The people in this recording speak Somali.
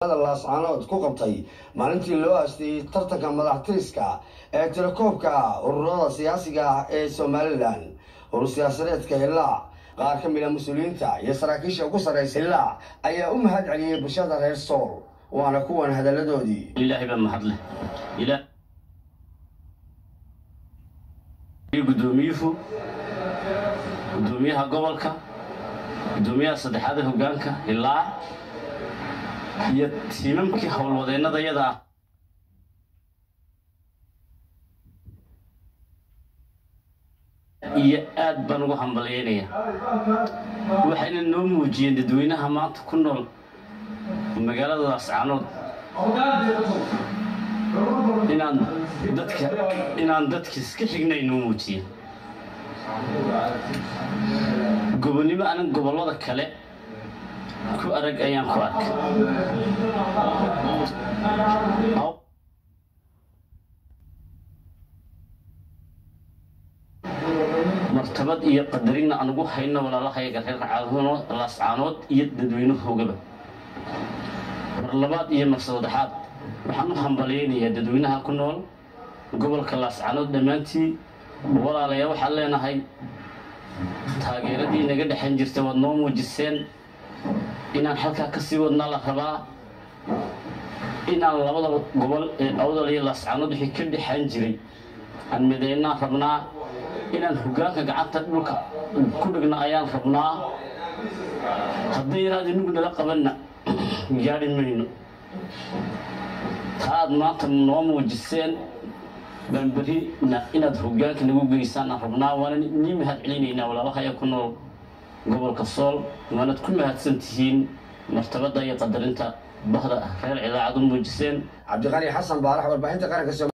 laascaanood ku qabtay maalintii loo aasteeyey tartanka madaxtiriska ee tirakoobka ururada siyaasiga ah ee somalilan urur siyaasadeedka hillaac qaar ka mid a mas-uuliyiinta iyo saraakiisha ugu sarraysa hillaac ayaa u mahad celiyey bulshada reer sool waana kuwan hadalladoodii ilaahay baa mahadleh gudoomiyuhu gudoomiyaha gobolka gudoomiyaha saddexaad ee hogaanka hillaac iyo tiimamkii howlwadeennada yada ah iyo aad baan ugu hambalyaynaya waxayna noo muujiyeen dadweynaha maanta ku nool magaalada laascaanood inaan dadka inaan dadka iska xignay noo muujiyeen gobonnimo anan gobollada kale ku arag ayaan ku arkay martabad iyo qadarina aan ugu hayno walaalahayaga reer laascaanood iyo dadweynahoogaba mar labaad iyo mar saddexaad waxaan u hambalyaynayaa dadweynaha ku nool gobolka laascaanood dhammaantii walaalayaa waxaan leenahay taageeradii naga dhexan jirta waad noo muujiseen inaan halkaa ka sii wadnaa la rabaa inaan labada gobol ee awdal iyo laascaanood wixii ka dhexan jiray aan midaynaan rabnaa inaan hogaanka gacanta dhulka ku dhigna ayaan rabnaa hadday inaad inagu nala qabanna gaadhi mayno taa aad maanta noo muujiseen baan berrina inaad hogaanka nagu geysaan aan rabnaa waana nii mahad celinaynaa walaalahaya ku nool gobolka sool waanad ku mahadsan tihiin martabadda iyo qadarinta bahda reer cidaacad u muujiseen cabdiqani xasan baarax warbaahinta qaranka